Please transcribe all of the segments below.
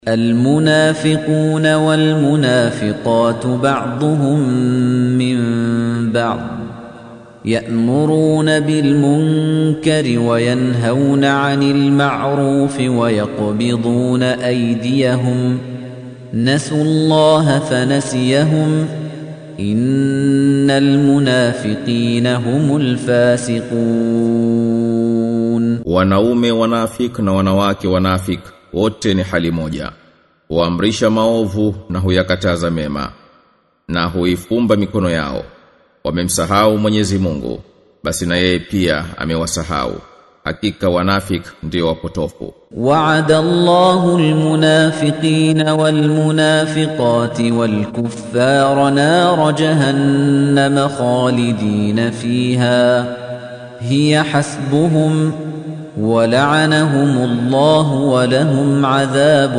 المنافقون والمنافقات بعضهم من بعض يأمرون بالمنكر وينهون عن المعروف ويقبضون أيديهم نسوا الله فنسيهم إن المنافقين هم الفاسقون Wanaume wanafik na wanawake wanafik wote ni hali moja. Huamrisha maovu na huyakataza mema na huifumba mikono yao. Wamemsahau Mwenyezi Mungu, basi na yeye pia amewasahau. Hakika wanafik ndio wapotofu. وعد الله المنافقين والمنافقات والكفار نار جهنم خالدين فيها هي حسبهم ولعنهم الله ولهم عذاب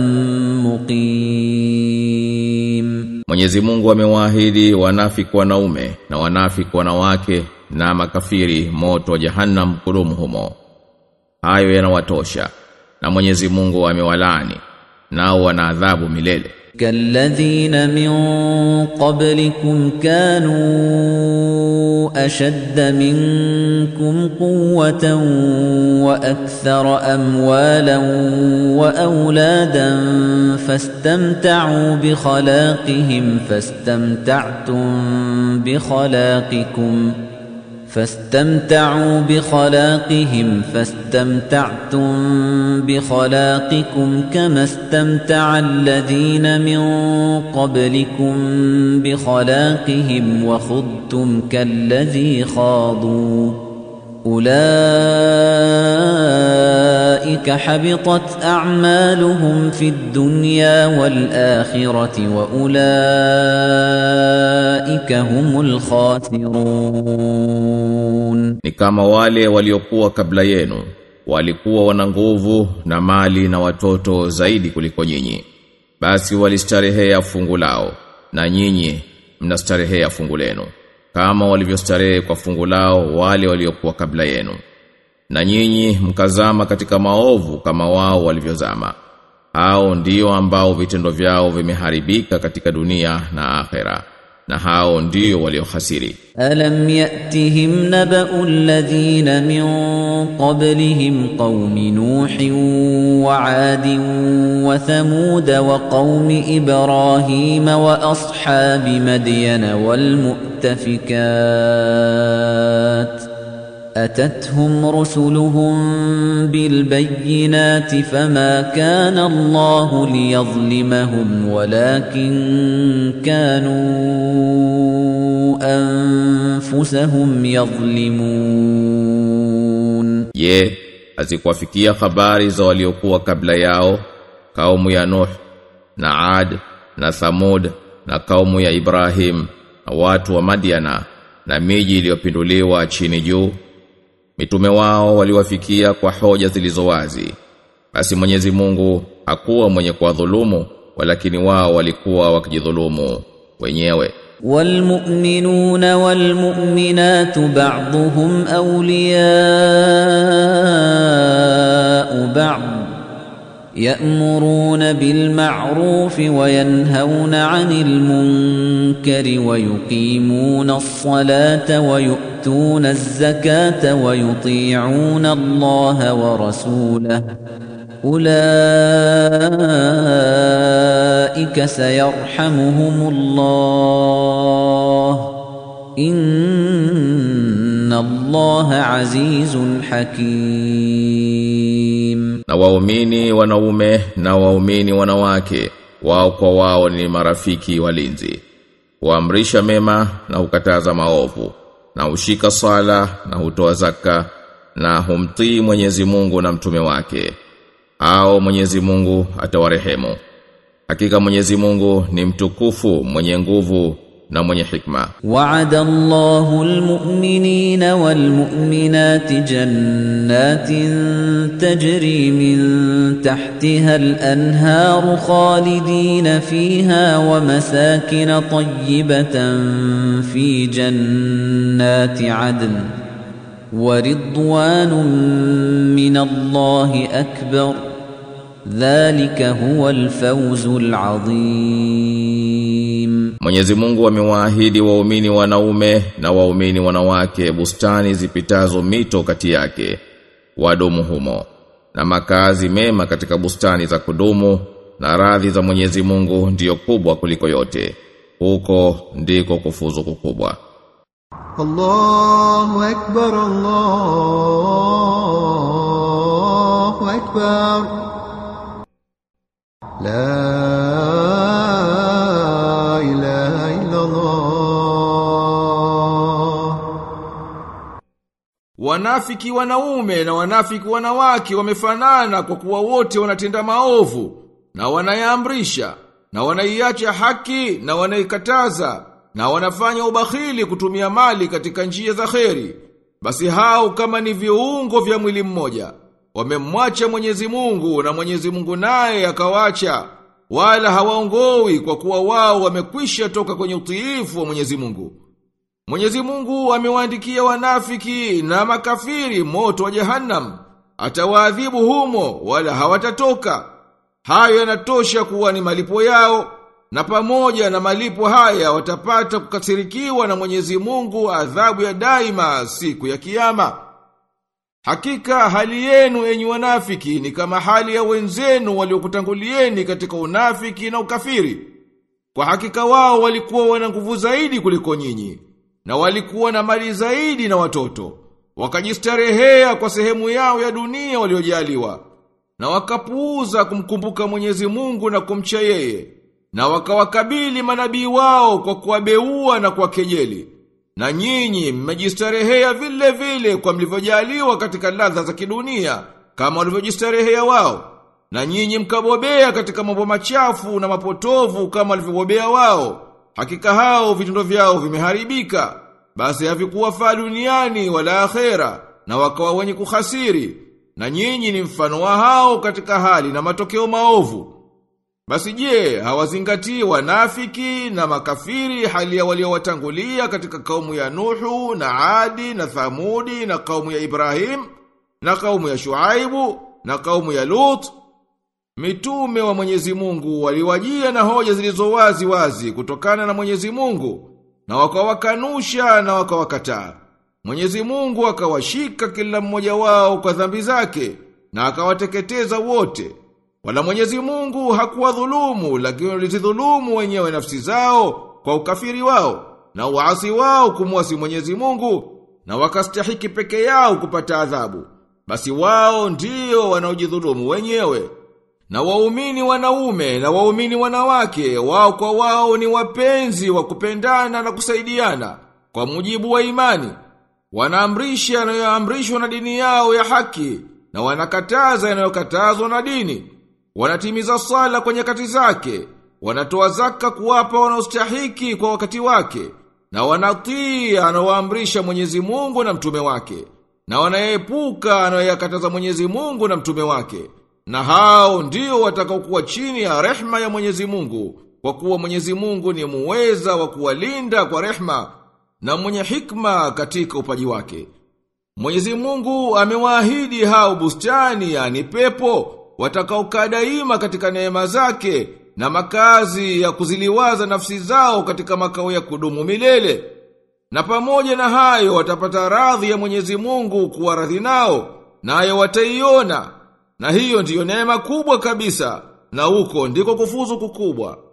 مقيم Mwenyezi Mungu amewaahidi wanafiki wanaume na wanafiki wanawake na makafiri moto wa jahannam kudumu humo. Hayo yanawatosha. Na Mwenyezi Mungu amewalaani nao wana adhabu milele. كالذين من قبلكم كانوا أشد منكم قوة وأكثر أموالا وأولادا فاستمتعوا بخلاقهم فاستمتعتم بخلاقكم فاستمتعوا بخلاقهم فاستمتعتم بخلاقكم كما استمتع الذين من قبلكم بخلاقهم وخضتم كالذي خاضوا أولئك حبطت أعمالهم في الدنيا والآخرة وأولئك هم الخاسرون Ni kama wale waliokuwa kabla yenu, walikuwa wana nguvu na mali na watoto zaidi kuliko nyinyi. Basi walistarehea fungu lao, na nyinyi mnastarehea fungu lenu, kama walivyostarehe kwa fungu lao wale waliokuwa kabla yenu. Na nyinyi mkazama katika maovu kama wao walivyozama. Hao ndio ambao vitendo vyao vimeharibika katika dunia na akhera. Na hao ndio waliohasiri. ألم يأتهم نبأ الذين من قبلهم قوم نوح وعاد وثمود وقوم إبراهيم وأصحاب مدين والمؤتفكات أتتهم رسلهم بالبينات فما كان الله ليظلمهم ولكن كانوا أنفسهم يظلمون Je, hazikuwafikia habari za waliokuwa kabla yao, kaumu ya Nuh na Ad na Thamud na kaumu ya Ibrahim na watu wa Madiana na miji iliyopinduliwa chini juu? Mitume wao waliwafikia kwa hoja zilizo wazi. Basi Mwenyezi Mungu hakuwa mwenye kuwadhulumu, walakini wao walikuwa wakijidhulumu wenyewe. والمؤمنون والمؤمنات بعضهم أولياء بعض يأمرون بالمعروف وينهون عن المنكر ويقيمون الصلاة ويؤتون الزكاة ويطيعون الله ورسوله أولئك سيرحمهم الله إن الله عزيز حكيم Na waumini wanaume na waumini wanawake wao kwa wao ni marafiki walinzi. Huamrisha mema na hukataza maovu na hushika sala na hutoa zaka na humtii Mwenyezi Mungu na mtume wake. Hao Mwenyezi Mungu atawarehemu. Hakika Mwenyezi Mungu ni mtukufu, mwenye nguvu na mwenye hikma. وعد الله المؤمنين والمؤمنات جنات تجري من تحتها الأنهار خالدين فيها ومساكن طيبة في جنات عدن ورضوان من الله أكبر ذلك هو الفوز العظيم Mwenyezi Mungu amewaahidi waumini wanaume na waumini wanawake bustani zipitazo mito kati yake wadumu humo na makazi mema katika bustani za kudumu na radhi za Mwenyezi Mungu ndiyo kubwa kuliko yote huko ndiko kufuzu kukubwa الله أكبر الله أكبر لا إله إلا الله Wanafiki wanaume na wanafiki wanawake wamefanana kwa kuwa wote wanatenda maovu na wanayaamrisha na wanaiacha haki na wanaikataza na wanafanya ubakhili kutumia mali katika njia za kheri. Basi hao kama ni viungo vya mwili mmoja wamemwacha Mwenyezi Mungu na Mwenyezi Mungu naye akawacha wala hawaongowi kwa kuwa wao wamekwisha toka kwenye utiifu wa Mwenyezi Mungu. Mwenyezi Mungu amewaandikia wanafiki na makafiri moto wa jahannam. Atawaadhibu humo wala hawatatoka. Hayo yanatosha kuwa ni malipo yao na pamoja na malipo haya watapata kukasirikiwa na Mwenyezi Mungu adhabu ya daima siku ya kiyama. Hakika hali yenu enyi wanafiki ni kama hali ya wenzenu waliokutangulieni katika unafiki na ukafiri. Kwa hakika wao walikuwa wana nguvu zaidi kuliko nyinyi na walikuwa na mali zaidi na watoto. Wakajistarehea kwa sehemu yao ya dunia waliojaliwa na wakapuuza kumkumbuka Mwenyezi Mungu na kumcha yeye na wakawakabili manabii wao kwa kuwabeua na kuwakejeli. Na nyinyi mmejistarehea vile vile kwa mlivyojaliwa katika ladha za kidunia kama walivyojistarehea wao. Na nyinyi mkabobea katika mambo machafu na mapotovu kama walivyobobea wao. Hakika hao vitendo vyao vimeharibika. Basi havikuwafaa duniani wala akhera na wakawa wenye kuhasiri. Na nyinyi ni mfano wa hao katika hali na matokeo maovu. Basi je, hawazingatii wanafiki na makafiri hali ya waliowatangulia katika kaumu ya Nuhu na Adi na Thamudi na kaumu ya Ibrahim na kaumu ya Shuaibu na kaumu ya Lut Mitume wa Mwenyezi Mungu waliwajia na hoja zilizo wazi wazi kutokana na Mwenyezi Mungu na wakawakanusha na wakawakataa. Mwenyezi Mungu akawashika kila mmoja wao kwa dhambi zake na akawateketeza wote. Wala Mwenyezi Mungu hakuwadhulumu lakini walizidhulumu wenyewe nafsi zao kwa ukafiri wao na uasi wao kumwasi Mwenyezi Mungu na wakastahiki peke yao kupata adhabu. Basi wao ndio wanaojidhulumu wenyewe. Na waumini wanaume na waumini wanawake wao kwa wao ni wapenzi wa kupendana na kusaidiana kwa mujibu wa imani. Wanaamrisha yanayoamrishwa na dini yao ya haki na wanakataza yanayokatazwa na dini. Wanatimiza sala kwa nyakati zake, wanatoa zaka kuwapa wanaostahiki kwa wakati wake, na wanatii anaoamrisha Mwenyezi Mungu na mtume wake, na wanaepuka anayoyakataza Mwenyezi Mungu na mtume wake. Na hao ndio watakaokuwa chini ya rehma ya Mwenyezi Mungu, kwa kuwa Mwenyezi Mungu ni muweza wa kuwalinda kwa rehma na mwenye hikma katika upaji wake. Mwenyezi Mungu amewaahidi hao bustani yani pepo watakaokaa daima katika neema zake na makazi ya kuziliwaza nafsi zao katika makao ya kudumu milele. Na pamoja na hayo watapata radhi ya Mwenyezi Mungu kuwa radhi nao, nayo wataiona. Na hiyo ndiyo neema kubwa kabisa, na huko ndiko kufuzu kukubwa.